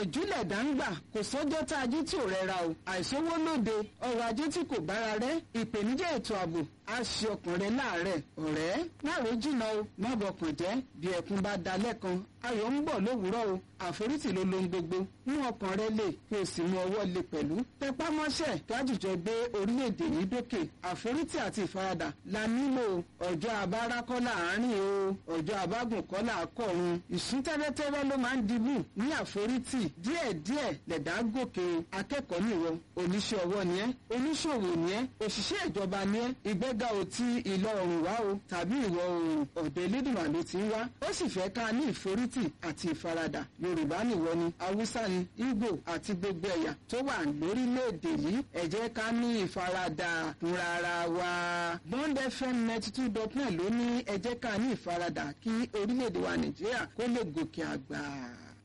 ìgbìyànjú lẹ̀dá ń gbà kò sọ́jọ́ tá a jí tí ò rẹra o àìsówó lóde ọrọ̀ ajé tí kò bára rẹ̀ ìpèníjà ètò ààbò á ṣe ọkàn rẹ láàárẹ̀ ọ̀rẹ́ má ro jìnnà o má bọkàn jẹ́ bí ẹkún bá dalẹ̀ kan ayọ̀ ń bọ̀ lówùúrọ̀ o àforítì ló lohun gbogbo mú ọkàn rẹ lè kí o sì mú ọwọ́ lè pẹ̀lú tẹpá mọ́ṣẹ́ kájùjọ gbé orílẹ̀-èdè yìí dókè àforítì àti ìfaradà la nílò ọjọ́ abára kọ́ láàárín o ọjọ́ abágùn kọ́ làákọ̀run ìsún tẹ́rẹ́tẹ́rẹ́ ló máa ń dibù ní àforítì díẹ̀díẹ̀ lẹ̀dá gòkè akẹ́kọ̀ọ́ nìwọ oníṣẹ́ ọwọ́ ni ẹ́ oníṣòwò ni ẹ́ òṣìṣẹ́ ìjọba ni ẹ́ ìgbéga ò ti ìlọ oòrùn wá o tàbí ìwọ̀ oòrùn ọ̀dọ̀ elédùnmá ló ti ń wá ó sì fẹ́ ká ní ìforítì àti ìfaradà yorùbá nìwọ ni haúsá ni ìgbò àti gbogbo ẹ̀yà tó wà lórílẹ̀‐èdè yìí ẹ jẹ́ ká ní ìfaradà fúnra ara wa bond fm ninety two dot nine ló ní ẹ jẹ́ ká ní ìfaradà kí orílẹ̀‐èdè wa nàìjíríà kó lè gòkè àgbà.